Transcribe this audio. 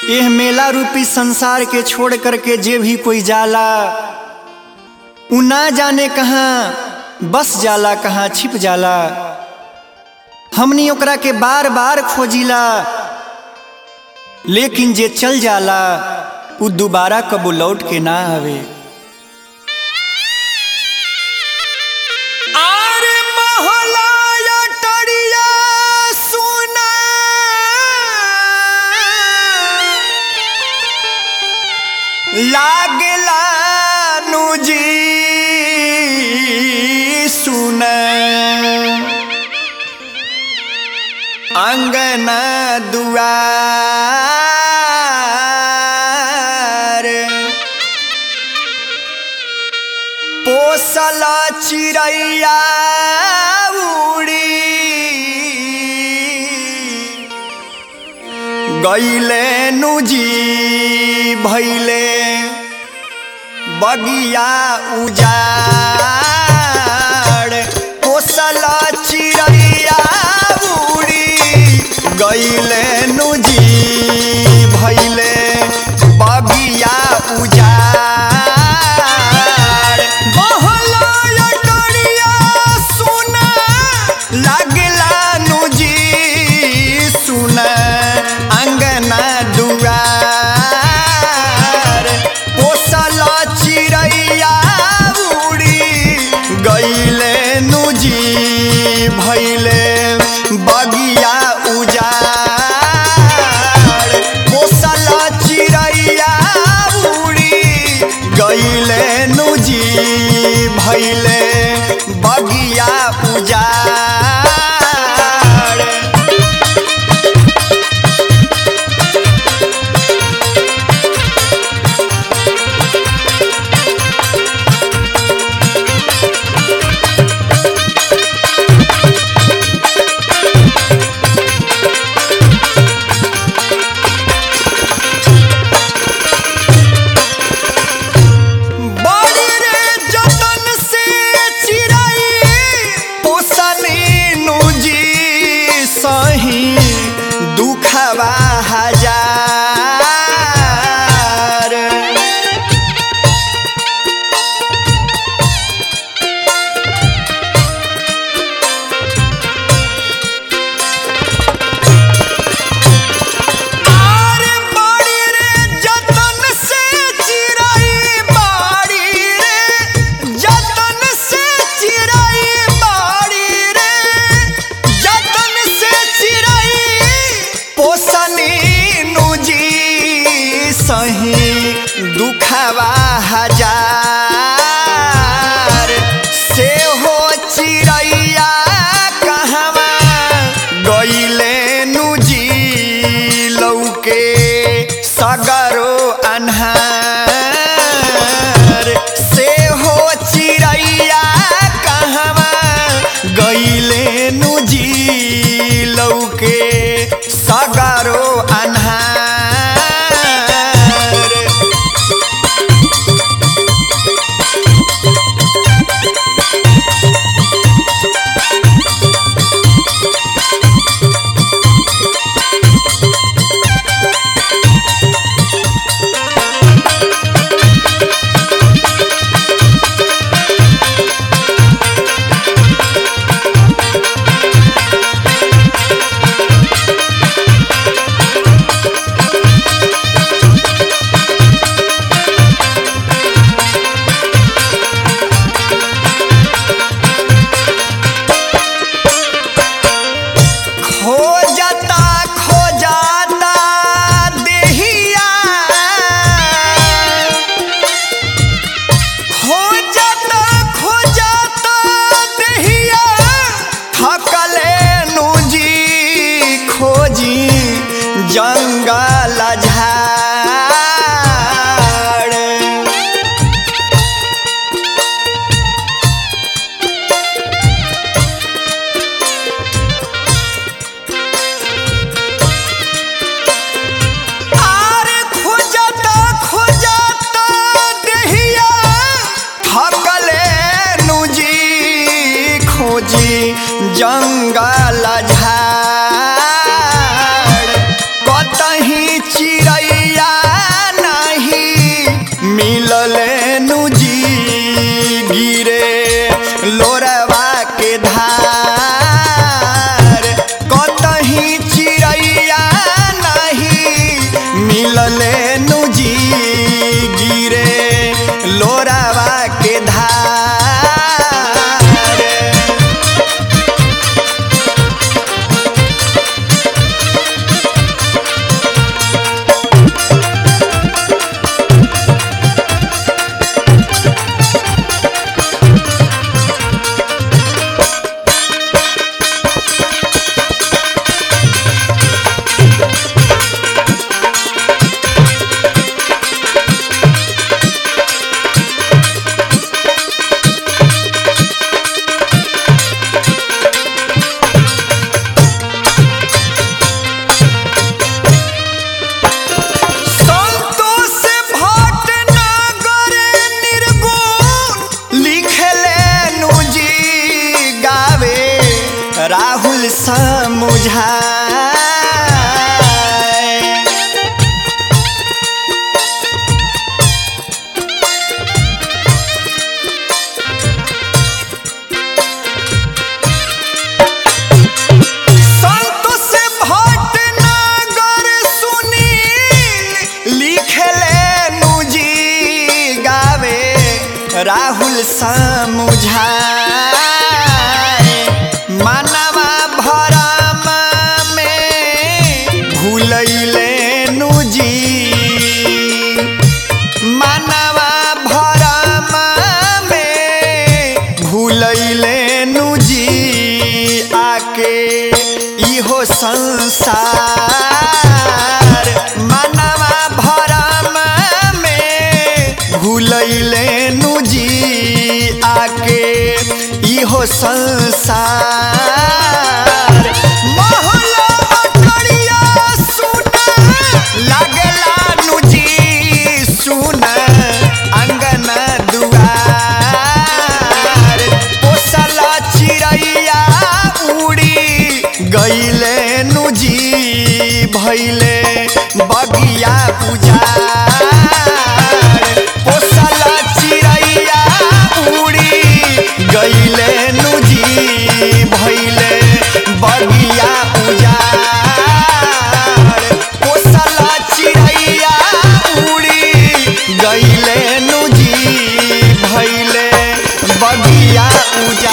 एह मेला रूपी संसार के छोड़ करके जे भी कोई जाला उ ना जाने कहाँ बस जाला कहाँ छिप जाला हमनी ओकरा के बार बार खोजिला लेकिन जे चल जाला उ दोबारा कबो लौट के ना आवे आरे महलाया टरिया सुना लागला नुजी सुन अंगना दुआर पोसल चिड़ैया उड़ी गईले नुजी भैले बगिया उजाड़ पोसल चिड़ैया उड़ी गईले नुजी भैले बगिया उजाड़ बहला डरिया सुना लागला नुजी सुना अंगना दुआर पोसल चिड़ैया उड़ी गईले नुजी भैले बगिया उजाड़ पोसल चिड़ैया उड़ी गईले नुजी भैले बगिया उजाड़ बड़ी रे जतन से चिड़ै पोसनी नुजी सही दुखवा हजार आरे बाड़ी रे जतन से चिड़ै बाड़ी रे जतन से चिड़ै बाड़ी रे जतन से चिड़ै पोसनी नुजी सही दुखवा हजार से हो चिड़ैया कहवा गईले नुजी लौके सगरो अन्हार से हो चिड़ैया कहवा गईले नुजी लौके सगरो अन्हार खोजता खोजता देहिया खोजता खोजता देहिया थकले नुजी खोजी जंगल झाड़ आरे खोजता खोजता देहिया थकले नुजी खोजी जंगल झाड़ कतही चिड़ै लोरवा के धार कतही चिड़ैया नहीं मिलले नुजी गिरे लोरवा के धार संतोष भटनागर निर्गुण लिखले नुजी गावे राहुल समुझाए संतोष भटनागर सुनील लिखले नुजी गावे राहुल समुझाए मानवा भरम में भूलैले नुजी मानवा भरम में भूलैले नुजी आके इहो संसार मानवा भरम में भूलैले नुजी आके इहो संसार महला अटरिया सुना लागला नुजी सुन अंगन दुआर पोसल चिड़ैया उड़ी गईले नुजी भैले बगिया पुजार पोसल चिड़ैया उड़ी गईले नुजी भैले बगिया उजार पोसल चिड़ैया उड़ी गईले नुजी भैले बगिया उजार